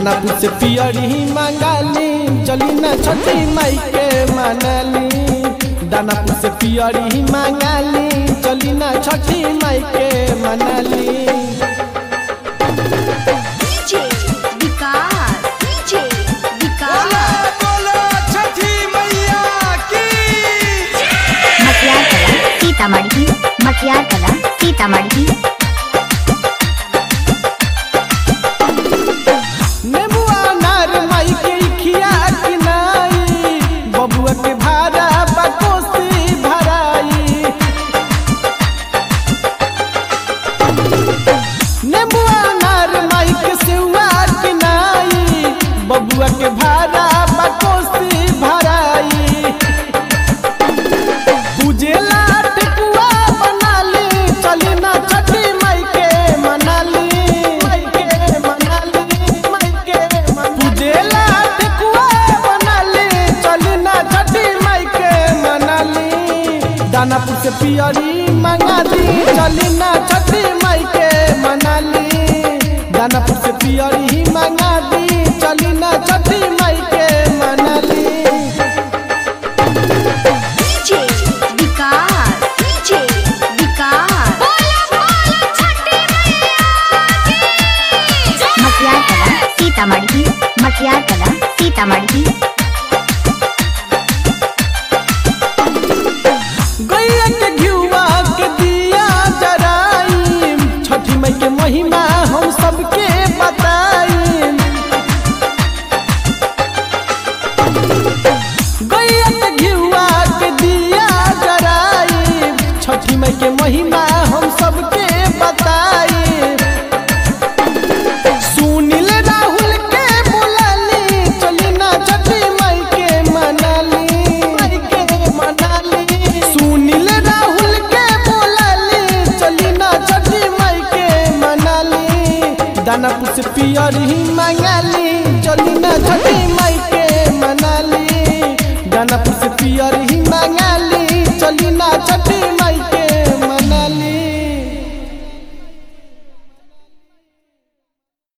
दानापुर से पियरी मंगाली चली ना छठी माई के मनाली दानापुर से पियरी मंगाली चली ना छठी माई के मनाली DJ विकास DJ विकास बोलो छठी मैया की मटियार कला सीतामढ़ी मटियार कला सीतामढ़ी नेबुआ नार माई के खिया किनाई बबुआ के भाड़ा बकोसी भराई नेबुआ नार माई के सेवा किनाई बबुआ के भाड़ा बकोसी भराई पूजेला ठेकुआ बनाली चली ना छठी माई के मनाली माई के मनाली माई के पूजेला ठेकुआ बनाली चली ना छठी माई के मनाली दानापुर से पियरी मंगा दी चली ना छठी माई के मनाली दानापुर से पियरी मंगा दी चली ना छठी माई के मनाली DJ विकास DJ विकास मटियार कला सीतामढ़ी मटियार कला सीतामढ़ी गैया के घिउआ के दिया जराई छठी मई के महिमा हम सबके बताई गैया के घिउआ के दिया जराई छठी मई के महिमा हम सबके बताई सुनील राहुल के बुलाली चली ना छठी माई के मनाली माई के मनाली सुनील राहुल के बुलाली चली ना छठी माई के मनाली दानापुर से पियर ही मंगाली चली ना छठी